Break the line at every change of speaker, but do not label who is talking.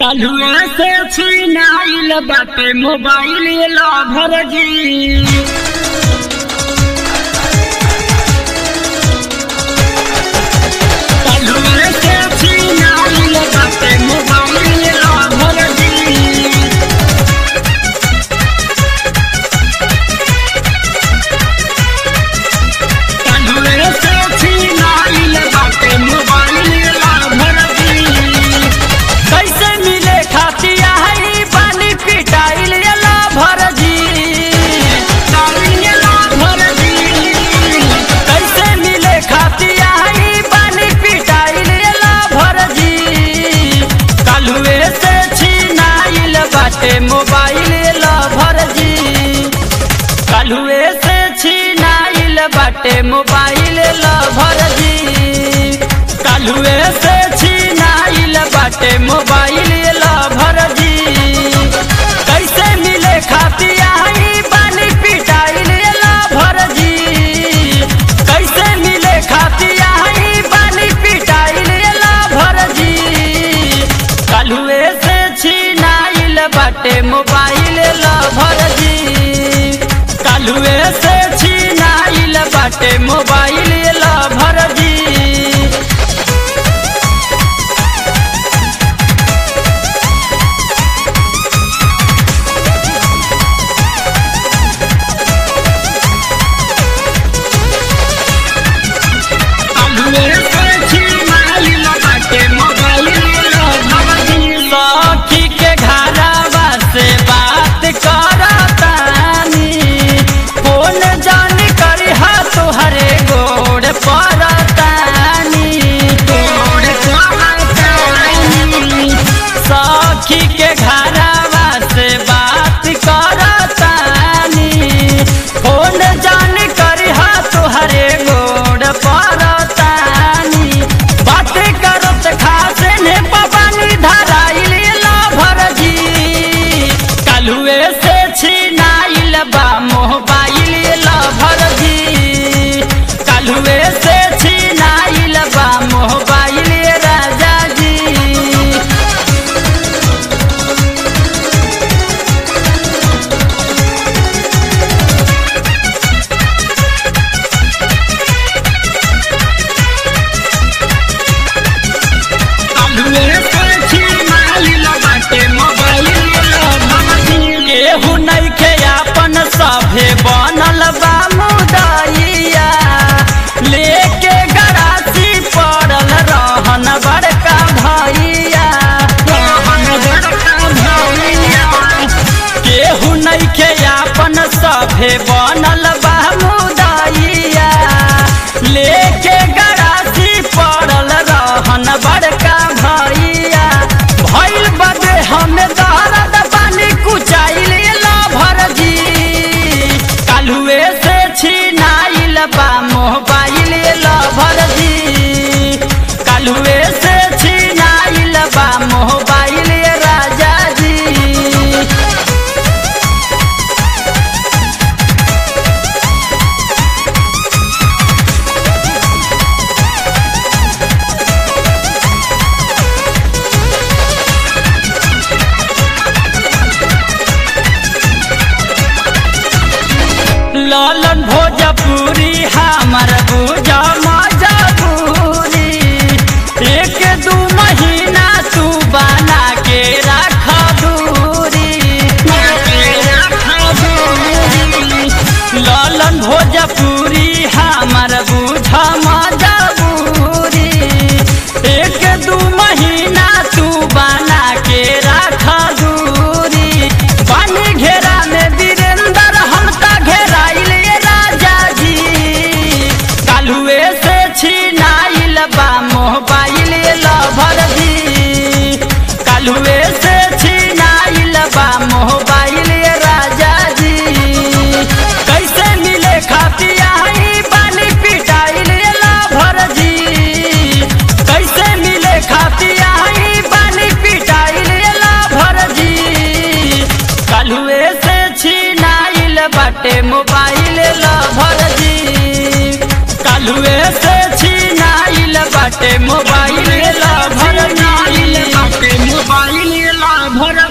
तलुआ से छीनाइल बाटे mobile lover जी तलुआ से छीनाइल बाटे मोबाइल लभर जी तलुआ से छीनाइल बाटे मोबाइल लभर जी
कैसे मिले खातिया है पानी पिटाइल एला भरजी कैसे मिले खातिया है पानी पिटाइल एला भरजी कलुए से छीनाइल बाटे मोबाइल एला भरजी कलुए से छीनाइल बाटे मोबाइल एला भरजी कलुए से छीनाइल बाटे मोबाइल एला भरजी कैसे मिले खातिया है पानी पिटाइल एला भरजी कैसे मिले खातिया है पानी पिटाइल एला भरजी कलुए से छीनाइल बाटे मोबाइल एला भरजी कलुए से छीनाइल बाटे मोबाइल एला भरजी सखी के घरवा से बात करतानी फोन जान करी हा तोहरे गोड़ परतानी सखी के घरवा से बात करतानी फोन जान करी हा तोहरे गोड़ परतानी बात करत खास ने पवानी धराइल ला भरजी कलुए से छीनाइल बा मोबाइल ला भरजी कलुए से छीनाइल बा मोबाइल राजा जी केहू नइखे आपन सभे बनल बा मुदैया लेके गरासी पड़ल रहन बड़का भैया केहू नइखे आपन सभे बनल बा मुदैया लेके गरासी पड़ल रहन बड़का भैया भइल बदे हमें दर्द पानी कुचाइल ला भरजी कालुए से छीनाइल बा मोबाइल ला भरजी कालुए से छीनाइल बा मोबाइल राजा जी लालन भोजपुरी हमर बुझा मजबूरी एक दू महीना तू बना के रख दूरी लालन भोजपुरी हमर बुझा मजबूरी एक दू महीना तू बना के रख दूरी पानी घेरा में वीरेंद्र हम त घेराइल राजा जी
भर